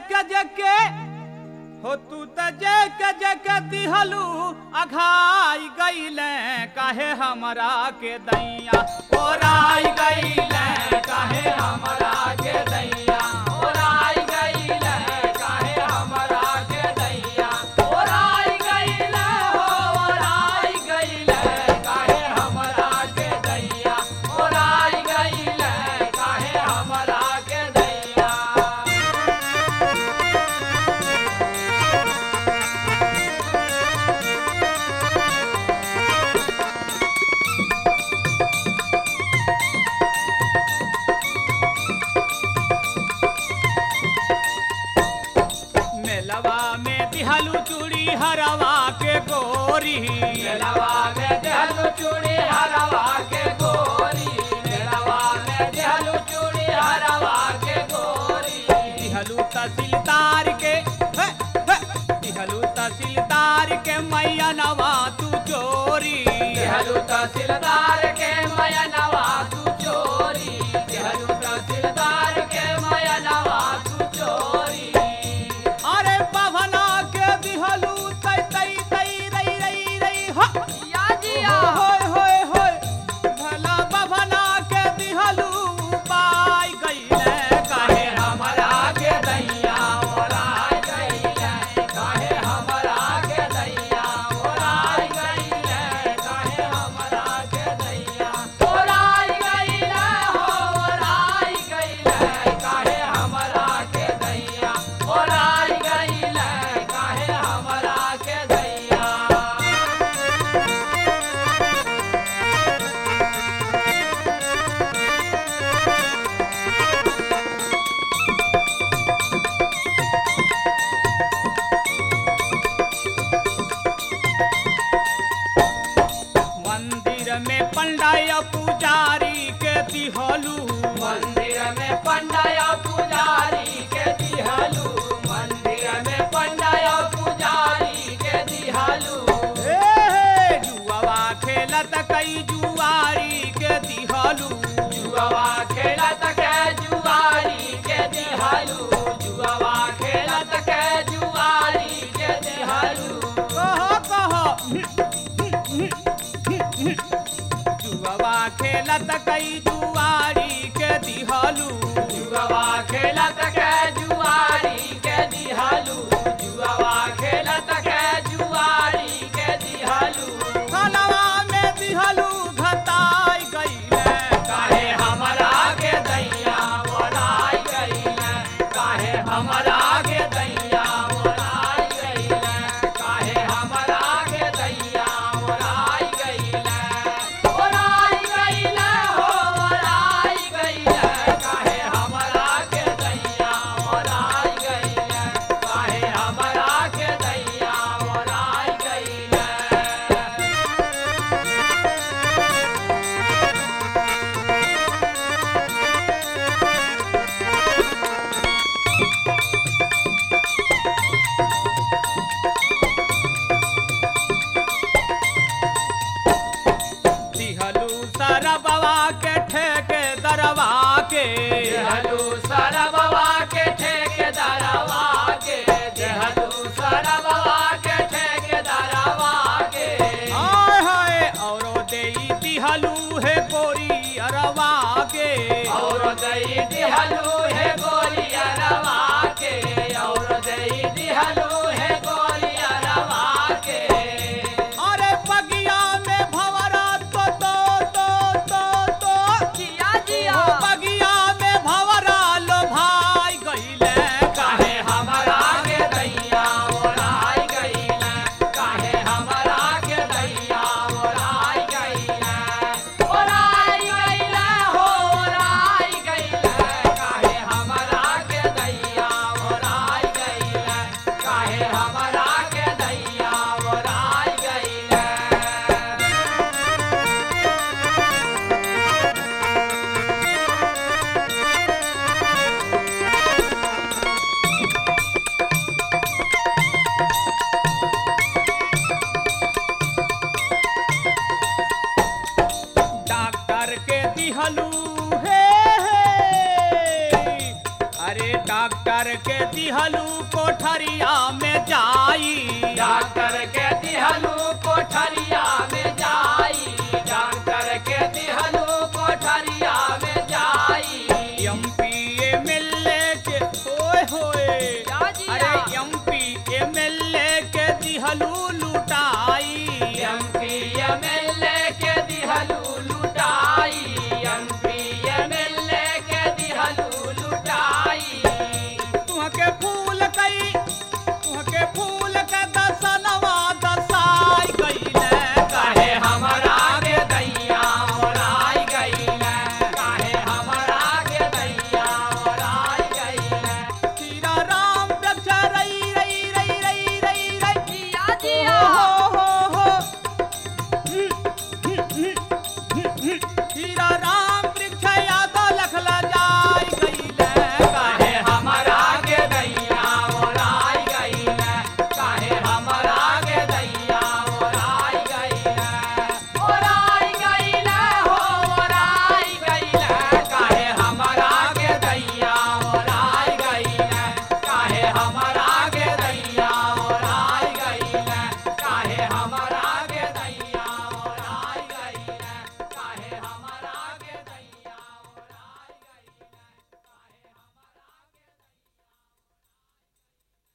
जके हो तू त जक जक दिहलू अघाई गईले काहे हमरा के दैया ओराई गईले काहे हमरा के दैया ओराई गईले काहे हमरा के दैया ओराई गईले हो ओराई गईले काहे हमरा के दैया ओराई गईले काहे हमरा के दैया मेलवा में दिहलू चूड़ी हरवा के गोरी मेलवा में दिहलू चूड़ी हरवा के गोरी मेलवा में दिहलू चूड़ी हरवा के गोरी दिहलू तहसीलदार के हे, हे, दिहलू तहसीलदार के मैया नवा तू चोरी दिहलू तहसीलदार के मैया नवा तू चोरी दिहलू तहसीलदार के मैया नवा तू चोरी अरे पवना के दिहलू तई तई तई रई रई रई हो या जिया होय होय होय भला पवना के दिहलू पाई गईले काहे हमरा के दैया ओराई गईले काहे हमरा के दैया ओराई गईले काहे हमरा के दैया ओराई गईले हो ओराई गईले काहे हमरा के दैया ओराई गईले काहे हमरा के दैया मंदिर में पंडाय पुजारी के दिहलू मंदिर में पंडाय पुजारी के दिहलू मंदिर में पंडाय पुजारी के दिहलू ए जुआवा खेलत कई जुआरी के दिहलू जुआवा खेलत के जुआरी के दिहलू जुआवा खेलत के जुआरी के दिहलू कहो कहो जुगवा खेलत कई जुआरी के दिहलू जुगवा खेलत के जुआरी के दिहलू जुगवा खेलत के जुआरी के दिहलू खलवा में दिहलू घताई गईले काहे हमरा के दैया बोलाई गईले काहे हमरा के दैया बोलाई गईले काहे हमरा के दैया बोलाई गईले बोलाई गईले हो बोलाई गईले काहे हमरा के दैया बोलाई गईले काहे हमरा के दैया बोलाई गईले दिहलू सरबवा के ठेके दरवा के दिहलू सरबवा के ठेके दरवा के दिहलू सरबवा के ठेके दरवा के हाय हाय औरो देई दिहलू है गोरी अरवा के औरो देई दिहलू है गोरी अरवा के औरो देई दिहलू है गोरी अरवा के अरे बगिया में भवरा तो तो तो तो तो जिया जिया बगिया में भवरा लो भाई गईले काहे हमरा के दैया ओराई गईले काहे हमरा के दैया ओराई गईले ओराई गईले हो ओराई गईले काहे डॉक्टर के दिहलू कोठरिया में जाई डॉक्टर के दिहलू कोठरिया में जाई डॉक्टर के दिहलू कोठरिया में जाई एमपी एमएलए के होए होए जा जी अरे जा। एमपी एमएलए के दिहलू